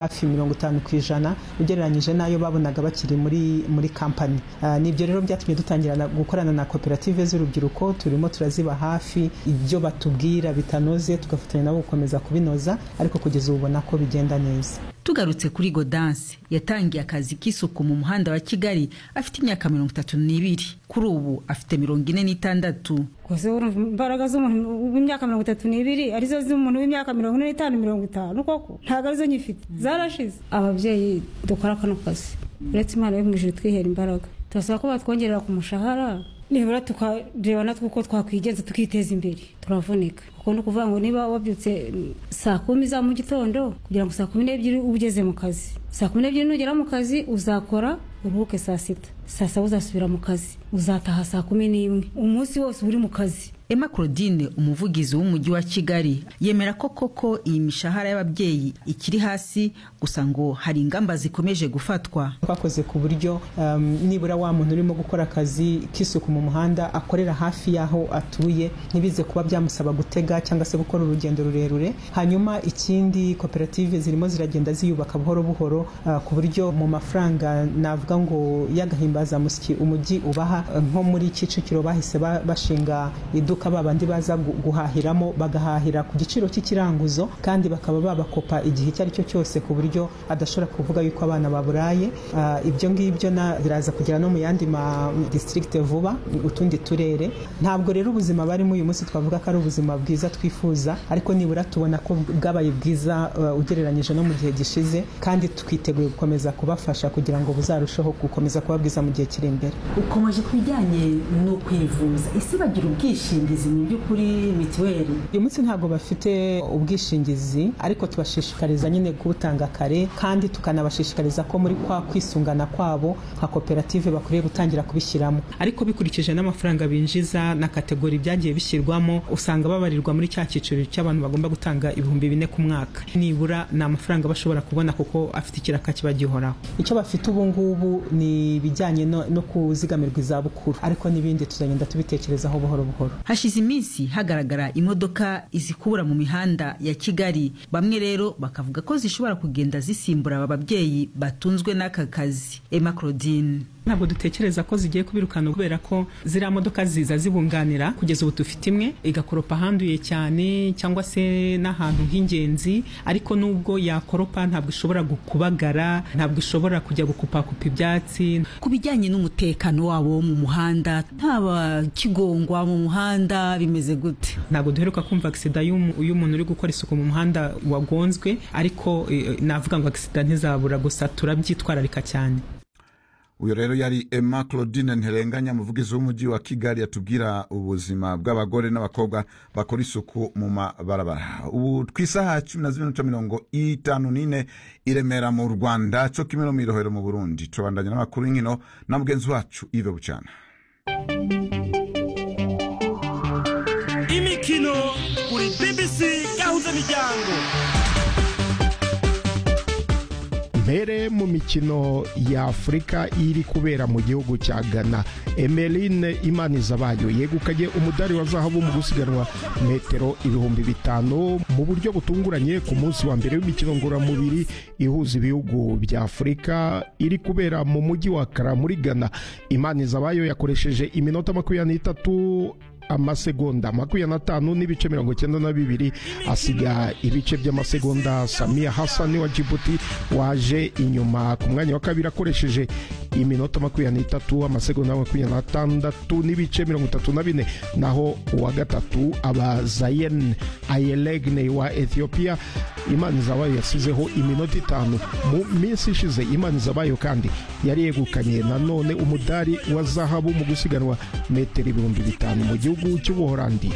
hafi mirongo itanu ku ijana ugereranyije n'ayo babonaga bakiri muri muri kampani ni ibyo rero byatumye dutangira gukorana na koperative z'urubyiruko turimo turaziba hafi ibyo batubwira bitanoze tugafatanya nabo gukomeza kubinoza ariko kugeza ubu ubona ko bigenda neza tugarutse kuri godanse yatangiye akazi k'isuku mu muhanda wa kigali afite imyaka mirongo itatu n'ibiri kuri ubu afite mirongo ine n'itandatu gusa urumva imbaraga z'umuntu w'imyaka mirongo itatu n'ibiri arizo z'umuntu w'imyaka mirongo ine n'itanu mirongo itanu koko ntabwo arizo nyifite zarashize ababyeyi dukora kano kazi uretse imana yo mu ijoro twihera imbaraga turasaba ko batwongerera ku mushahara nibura tukareba natwe uko twakwigenza tukiteza imbere turavunika kuko ni ukuvuga ngo niba wabyutse saa kumi za mu gitondo kugira ngo saa kumi n'ebyiri ugeze mu kazi saa kumi n'ebyiri nugera mu kazi uzakora uruhuke saa sita saa saba uzasubira mu kazi uzataha saa kumi n'imwe umunsi wose uba uri mu kazi emma claudine umuvugizi w'umujyi wa kigali yemera ko koko iyi mishahara y'ababyeyi ikiri hasi gusa ngo hari ingamba zikomeje gufatwa twakoze ku buryo nibura wa muntu urimo gukora akazi k'isuku mu muhanda akorera hafi y'aho atuye ntibize kuba byamusaba gutega cyangwa se gukora urugendo rurerure hanyuma ikindi koperative zirimo ziragenda ziyubaka buhoro buhoro ku buryo mu mafaranga navuga ngo y'agahimbazamusyi umujyi ubaha nko muri kicukiro bahise bashinga iduka ba bandi baza guhahiramo bagahahira ku giciro cy'ikiranguzo kandi bakaba babakopa igihe icyo ari cyo cyose ku buryo adashobora kuvuga yuko abana baburaye ibyo ngibyo biraza kugera no mu yandi ma district vuba utundi turere ntabwo rero ubuzima barimo uyu munsi twavuga ko ari ubuzima bwiza twifuza ariko nibura tubona ko bwabaye bwiza ugereranyije no mu gihe gishize kandi twiteguye gukomeza kubafasha kugira ngo buzarusheho gukomeza kuba bwiza mu gihe kiri imbere ukomeje ku bijyanye no kwivuza ese bagira ubwishingizi mu by'ukuri mituweli uyu munsi ntabwo bafite ubwishingizi ariko tubashishikariza nyine kubutanga kare kandi tukanabashishikariza ko muri kwa kwisungana kwabo nka koperative bakwiriye gutangira kubishyiramo ariko bikurikije n'amafaranga binjiza na kategori byagiye bishyirwamo usanga babarirwa muri cya cyiciro cy'abantu bagomba gutanga ibihumbi bine ku mwaka nibura ni amafaranga bashobora kubona kuko afite ikiraka kiba gihoraho icyo bafite ubu ngubu ni ibijyanye no kuzigamirwa izabukuru ariko n'ibindi tuzagenda tubitekerezaho buhoro buhoro hashize iminsi hagaragara imodoka izikubura mu mihanda ya kigali bamwe rero bakavuga ko zishobora kugenda zisimbura aba babyeyi batunzwe n'aka kazi emma claudine ntabwo dutekereza ko zigiye kubirukana kubera ko ziriya modoka ziza zibunganira kugeza ubu dufite imwe igakoropa ahanduye cyane cyangwa se n'ahantu h'ingenzi ariko nubwo yakoropa ntabwo ishobora kubagara ntabwo ishobora kujya gukupakupa ibyatsi ku bijyanye n'umutekano wabo wo mu muhanda ntaba kigongwa mu muhanda bimeze gute ntabwo duheruka kumva agisida y'umuntu uri gukora isuku mu muhanda wagonzwe ariko navuga ngo agisida ntizabura gusa turabyitwararika cyane uyu rero yari emma claudine ntirenganya umuvugizi w'umujyi wa kigali yatubwira ubuzima bw'abagore n'abakobwa bakora isuku mu mabarabara ubu ku isaha cumi na zirindwi mirongo itanu n'ine i remera mu rwanda cyo kimwe mu irohero mu burundi tubandanya n'amakuru y'inkino na mugenzi wacu ive bucana imikino kuri bbc gahuza miryango mbere mu mikino y'afurika iri kubera mu gihugu cya ghana emeline imanizabayo yegukanye umudari wa zahabu mu gusiganwa metero ibihumbi bitanu mu buryo butunguranye ku munsi wa mbere w'imikino ngororamubiri ihuza ibihugu bya afurika iri kubera mu mujyi wa kara muri ghana imanizabayo yakoresheje iminota makumyabiri n'itatu amasegonda makumyabiri n'atanu n'ibice mirongo icyenda na bibiri asiga ibice by'amasegonda samiya hasani wa jibuti waje inyuma ku mwanya wa kabiri akoresheje iminota makumyabiri n'itatu amasegonda makumyabiri n'atandatu n'ibice mirongo itatu na bine naho uwa gatatu aba zayen ayelegne wa ethiopia imana zabayo yasizeho iminota itanu mu minsi ishize imana zabayo kandi yari yegukanye nanone umudari wa zahabu mu gusiganwa metero ibihumbi bitanu mu gihugu cy'ubuhorandi